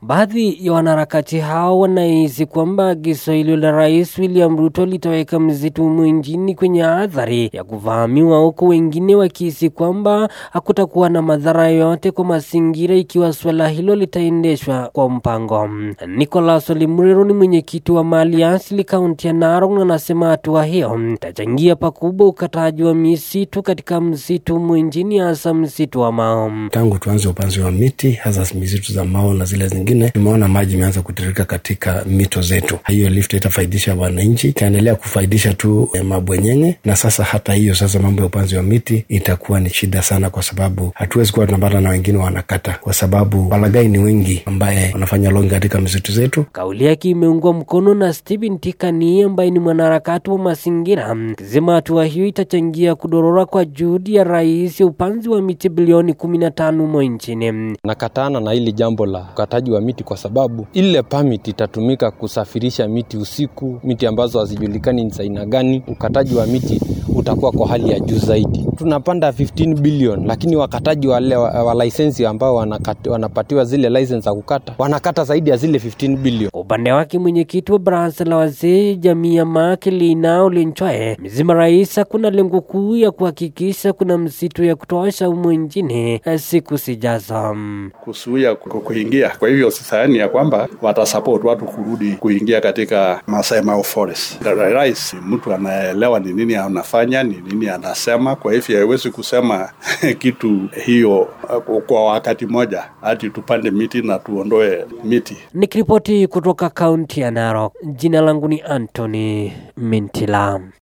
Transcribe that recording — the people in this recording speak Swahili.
Baadhi ya wanaharakati hao wanahisi kwamba agizo hilo la Rais William Ruto litaweka msitu humu nchini kwenye athari ya kuvamiwa, huku wengine wakihisi kwamba hakutakuwa na madhara yoyote kwa mazingira ikiwa suala hilo litaendeshwa kwa mpango. Nicholas Olimurero ni mwenyekiti wa mali asili kaunti ya Narok na anasema hatua hiyo itachangia pakubwa ukataji wa misitu katika msitu humu nchini, hasa msitu wa Mao. Tangu tuanze upanzi wa miti hasa misitu za Mao na zile zingine, tumeona maji imeanza kutiririka katika mito zetu. Hiyo lift itafaidisha wananchi, itaendelea kufaidisha tu eh, mabwenyenye, na sasa hata hiyo sasa mambo ya upanzi wa miti itakuwa ni shida sana, kwa sababu hatuwezi kuwa tunapata na wengine wanakata, kwa sababu walagai ni wengi ambaye wanafanya longi katika misitu zetu. Kauli yake imeungwa mkono na Stephen Tikani ambaye ni mwanaharakati wa mazingira, akisema hatua hiyo itachangia kudorora kwa juhudi ya rais ya upanzi wa miti bilioni kumi na tano humo nchini. Nakatana na hili jambo la ukataji wa miti kwa sababu ile permit itatumika kusafirisha miti usiku, miti ambazo hazijulikani ni za aina gani. Ukataji wa miti utakuwa kwa hali ya juu zaidi. Tunapanda 15 billion, lakini wakataji wale wa, wa lisensi ambao wanakati, wanapatiwa zile license za kukata wanakata zaidi ya zile 15 billion. Kwa upande wake mwenyekiti wa baraza la wazee jamii ya Mak Lina Olenchwae amesema rais hakuna lengo kuu ya kuhakikisha kuna msitu ya kutosha humu nchini siku zijazo. kuzuia ku- kuingia. Kwa hivyo sidhani ya kwamba watasupport watu kurudi kuingia katika Masai Mara Forest. Ra- Rais ni mtu anaelewa ni nini anafanya, ni nini anasema. Kwa hivyo haiwezi kusema kitu hiyo uh, kwa wakati moja, hati tupande miti na tuondoe miti. Nikiripoti kutoka kaunti ya Narok, jina langu ni Anthony Mintila.